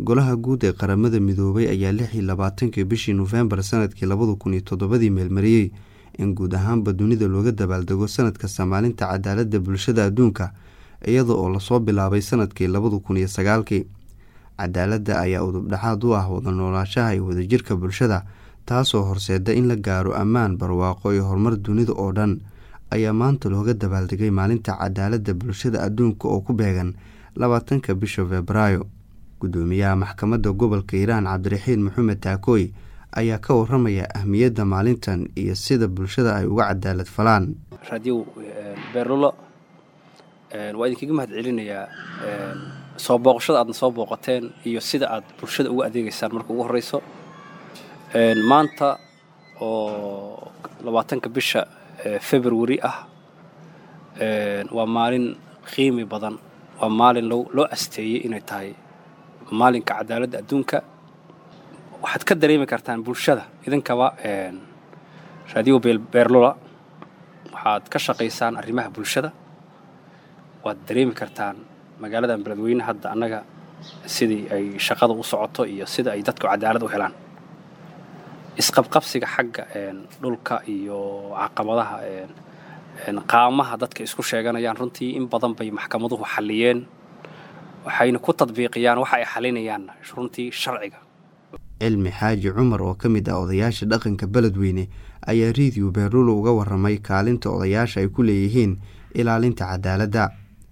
golaha guud ee qaramada midoobay ayaa lix iyo labaatankii bishii nofembar sanadkii labada kun iyo toddobadii meelmariyey in guud ahaanba dunida looga dabaaldego sanad kasta maalinta cadaaladda bulshada adduunka iyada oo lasoo bilaabay sanadkii labada kun iyo sagaalkii cadaaladda ayaa udubdhexaad u ah wada noolaashaha iyo wadajirka bulshada taasoo horseeda in la gaaro ammaan barwaaqo iyo horumar dunida oo dhan ayaa maanta looga dabaaldegay maalinta cadaaladda bulshada adduunka oo ku beegan labaatanka bisha febraayo gudoomiyaha maxkamadda gobolka hiiraan cabdiraxiin maxamed taakooy ayaa ka waramaya ahmiyadda maalintan iyo sida bulshada ay uga cadaalad falaan raadiyow beerlulo waa idinkaga mahad celinayaa soo booqashada aadna soo booqateen iyo sida aad bulshada uga adeegaysaan marka ugu horreyso maanta oo labaatanka bisha februari ah waa maalin qiimi badan waa maalin loo asteeyey inay tahay maalinka cadaaladda adduunka waxaad ka dareemi kartaan bulshada idinkaba raadiyo beerlula waxaad ka shaqaysaan arrimaha bulshada waad dareemi kartaan magaaladan beledweyne hadda annaga sidii ay shaqada u socoto iyo sida ay dadku cadaalad u helaan isqabqabsiga xagga dhulka iyo caqabadaha qaamaha dadka isku sheeganayaan runtii in badan bay maxkamaduhu xalliyeen waxayna ku tadbiiqiyaan waxa ay xalinayaan runtii sharciga cilmi xaaji cumar oo ka mid ah odayaasha dhaqanka beledweyne ayaa riidiyo beerlulo uga waramay kaalinta odayaasha ay ku leeyihiin ilaalinta cadaaladda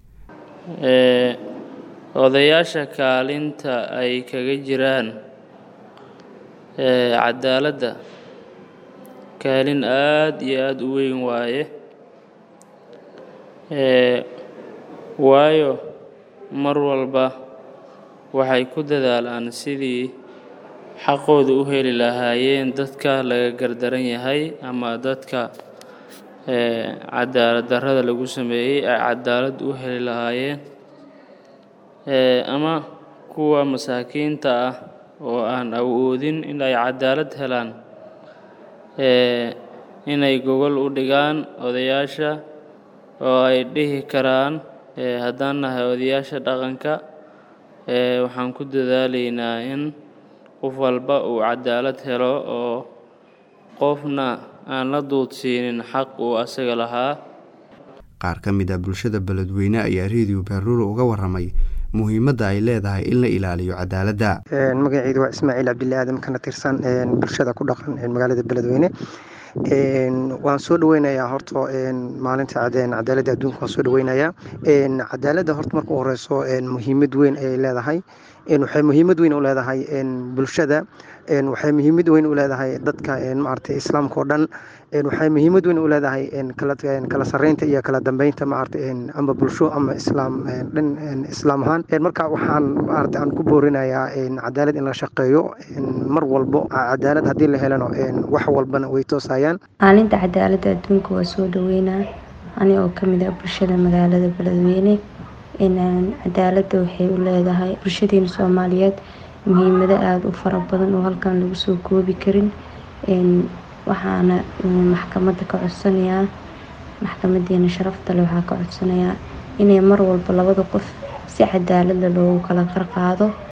odayaasha kaalinta ay kaga jiraan cadaaladda kaalin aada iyo aada u weyn waaye waayo mar walba waxay ku dadaalaan sidii xaqooda u heli lahaayeen dadka laga gardaran yahay ama dadka cadaalad darrada lagu sameeyey ay cadaalad u heli lahaayeen ama kuwa masaakiinta ah oo aan awoodin in ay cadaalad helaan inay gogol u dhigaan odayaasha oo ay dhihi karaan haddaan nahay odayaasha dhaqanka waxaan ku dadaalaynaa in qof walba uu cadaalad helo oo qofna aan la duudsiinin xaq uu asaga lahaa qaar ka mid ah bulshada beledweyne ayaa reediyo beerlulo uga waramay muhiimadda ay leedahay in la ilaaliyo cadaaladda magaceydu waa ismaaciil cabdille aadan kana tirsan bulshada ku dhaqan magaalada beledweyne waan soo dhaweynayaa horta maalinta cadaaladda adduunka waan soo dhaweynayaa cadaaladda horta marka u horeyso muhiimad weyn ayay leedahay waxay muhiimad weyn u leedahay bulshada waxay muhiimad weyn u leedahay dadka maaragtay islaamka oo dhan waxay muhiimad weyn u leedahay kala sareynta iyo kala dambeynta maaragtay ama bulsho ama islaam dhan islaam ahaan marka waxaan maaragtay aan ku boorinayaa cadaalad in la shaqeeyo mar walbo cadaalad haddii la helano wax walbana way toosayaan maalinta cadaaladda adduunka waa soo dhaweynaa ani oo kamid ah bulshada magaalada beledweyne cadaaladda waxay u leedahay bulshadeena soomaaliyeed muhiimado aada u fara badan oo halkan lagu soo koobi karin waxaana maxkamadda ka codsanayaa maxkamadeena sharafta leh waxaa ka codsanayaa inay mar walba labada qof si cadaaladda loogu kala qarqaado